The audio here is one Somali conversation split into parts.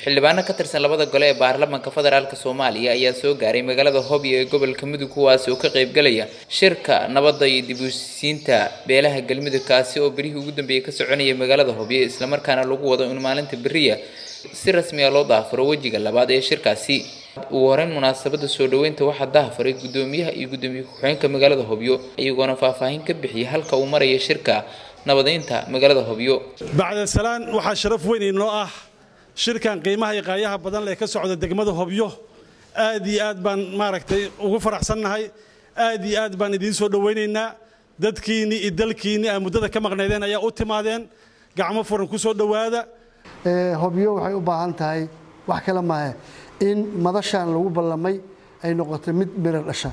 xildhibaano ka tirsan labada gole ee baarlamaanka federaalk soomaaliya ayaa soo gaaray magaalada hobyo ee gobolka mudug kuwaasi oo ka qaybgalaya shirka nabadda iyo dib u heshiisiinta beelaha galmudug kaasi oo berihii ugu dambeeyey ka soconaya magaalada hobyo islamarkaana lagu wado in maalinta beriya si rasmi ah loo daafuro wejiga labaad ee shirkaasi ugu horeyn munaasabada soo dhaweynta waxaa daafaray gudoomiyaha iyo gudoomiye ku-xigeenka magaalada hobyo iyagoona faahfaahin ka bixiyay halka uu maraya shirka nabadeynta magaalada hobyo bacda salaan waxaa sharaf weyn inoo ah shirkan qiimaha iyo qaayaha badan lee ka socda degmada hobyo aad iyo aad baan maaragtay ugu faraxsannahay aad iyo aad baan idiin soo dhowaynaynaa dadkiinni iyo dalkiinni aa muddada ka maqnaydeen ayaa u timaadeen gacmo furan ku soo dhowaada hobyo waxay u baahan tahay wax kale maahe in madashaan lagu ballamay ay noqoto mid miro dhasha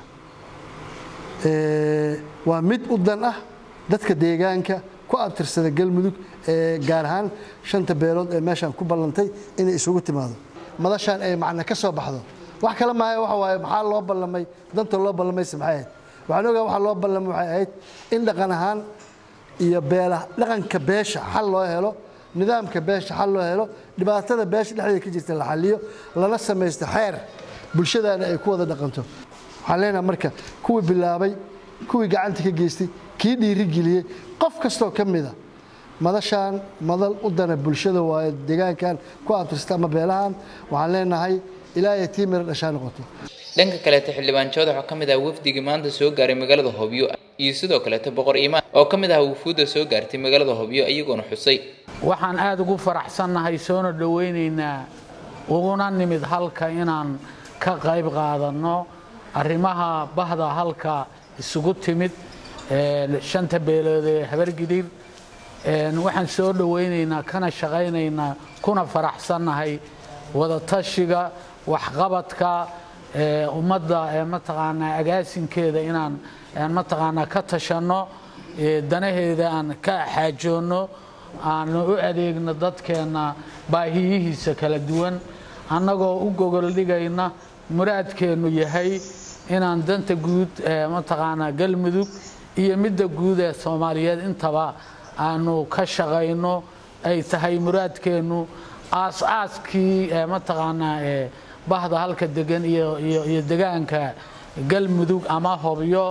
waa mid u dan ah dadka deegaanka ku abtirsada galmudug ee gaar ahaan shanta beelood ee meeshaan ku ballantay inay isugu timaado madashaan ay macna ka soo baxdo wax kale maahe waxa waaye maxaa loo ballamay danta loo ballamayse maxay ahayd waxaan ogaa waxa loo ballamay waxay ahayd in dhaqan ahaan iyo beela dhaqanka beesha xal loo helo nidaamka beesha xal loo helo dhibaatada beesha dhexdeeda ka jirta la xaliyo lana samaysto xeer bulshadaana ay ku wada dhaqanto waxaan leenaha marka kuwii bilaabay kuwii gacanta ka geystay kii dhiirigeliyey qof kastoo ka mida madashaan madal u dana bulshada waayo deegaankan ku abtirsata ama beelahan waxaan leenahay ilaahay tii miro dhashaa noqoto dhanka kaleeta xildhibaan joodax oo ka mid ah wafdigii maanta soo gaaray magaalada hobyo iyo sidoo kaleeta boqor iimaan oo ka mid ah wufuudda soo gaartay magaalada hobyo iyagoona xusay waxaan aada ugu faraxsannahay soona dhowaynaynaa uguna nimid halka inaan ka qayb qaadanno arrimaha bahda halka isugu timid shanta beelood ee habargidir waxaan soo dhowaynaynaa kana shaqaynaynaa kuna faraxsannahay wadatashiga waxqabadka ummadda mataqaanaa agaasinkeeda inaan mataqaanaa ka tashanno danaheeda aan ka xaajoonno aan u adeegno dadkeenna baahiyihiisa kala duwan annagoo u gogol dhigayna muraadkeennu yahay inaan danta guud mataqaanaa galmudug iyo midda guud ee soomaaliyeed intaba aanu ka shaqayno ay tahay muraadkeennu aas-aaskii mataqaanaa bahda halka degan iyo degaanka galmudug ama hobyo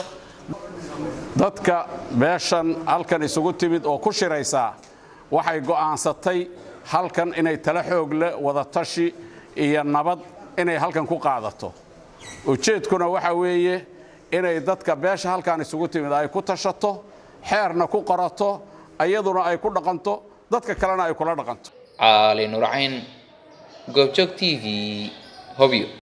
dadka beeshan halkan isugu timid oo ku shiraysaa waxay go'aansatay halkan inay tala xoog leh wadatashi iyo nabad inay halkan ku qaadato ujeedkuna waxa weeye inay dadka beesha halkan isugu timid ay ku tashato xeerna ku qorato iyaduna ay ku dhaqanto dadka kalena ay kula dhaqanto caali nurcayn goobjoog t v hobyo